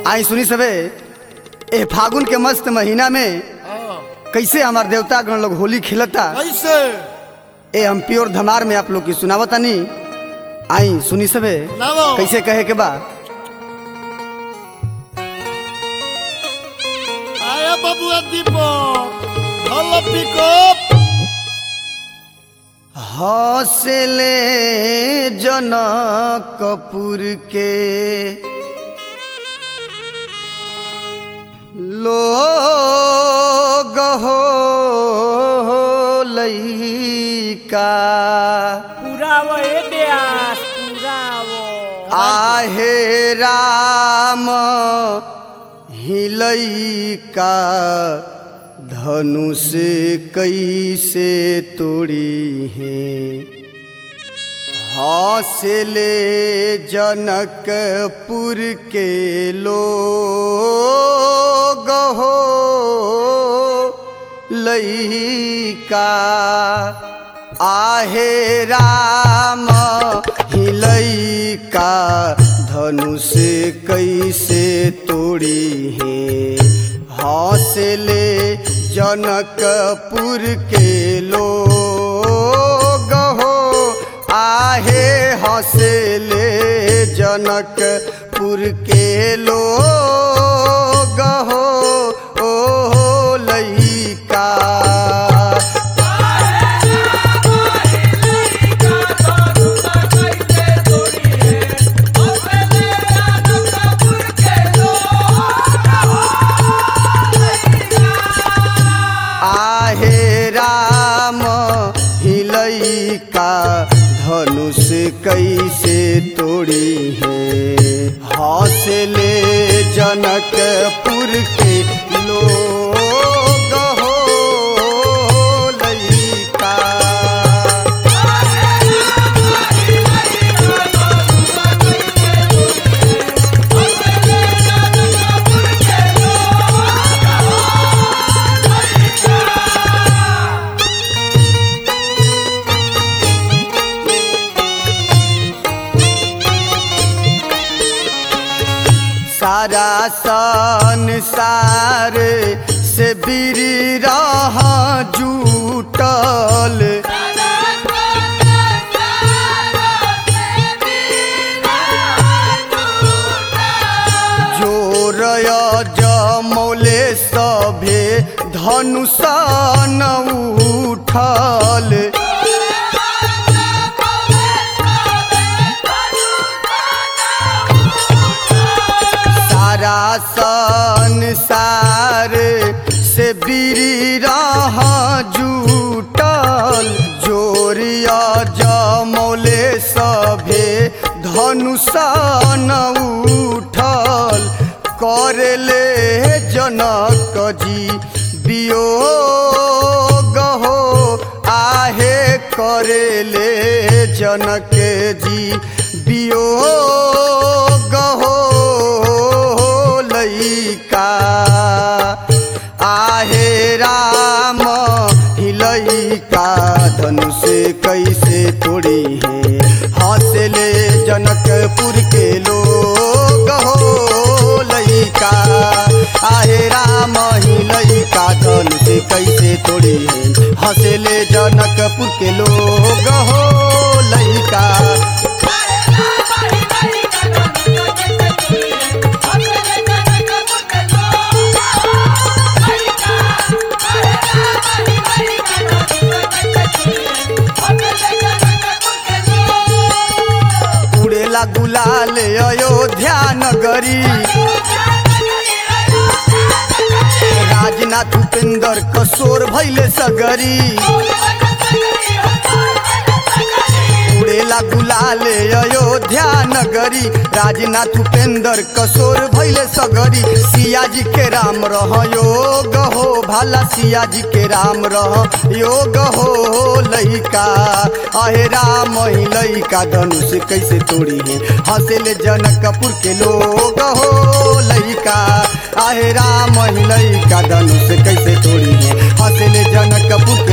आई सुनी सबे ए फागुन के मस्त महीना में हाँ, कैसे हमार देवता गण लोग होली खेलता कैसे ए हम प्योर धमार में आप लोग की सुनावतानी आई सुनी सबे सुनावो। कैसे कहे के बा आया बबुआ दीपक हलो पिकअप हौसले जनक कपूर के लोग हो लइका पूरा वो ए ब्यास पूरा वो आहे राम हिलैका धनुष कैसे तोड़ी है हौसले जनकपुर के लोग हो लइका आहे राम हिलैका धनुष कैसे तोड़ी है हौसले जनकपुर के लोग हो आहे हौसले जनकपुर के लोग हो ओ लइका आहे राम हिलैका धनुष कैसे तोड़ी है हौसले जनकपुर के लोग हो लइका सारा संसार से बिरी रहा जूटल जोरय जमौले सभे धनुषन उठल सारा संसार से बिरी रहा जूटल जोरिया जमौले सभे धनुषन उठल करले जनक जी वियोग हो आहे करेले जनक जी वियोग हो लइका आहे राम हिलैका धनुष कैसे तोड़ी है हौसले जनकपुर के लोग हो लइका आहे राम हिलैका धनुष कैसे तोड़ी है हौसले जनकपुर के लोग हो लइका उड़ेला गुलाल अयोध्या नगरी राजनाथ उपेंद्र कसोर भैले सगरी उड़ेला गुलाल अयोध्या नगरी राजनाथ उपेंद्र कसोर भैले सगरी सिया जी के राम रह योग हो भाला सिया जी के राम रह योग हो लइका अहे राम ही लइका धनुष कैसे तोड़ी है हंसले जनकपुर के लोग हो लइका आहे राम ही लइका धनुष कैसे तोड़ी है हंसले जनकपुर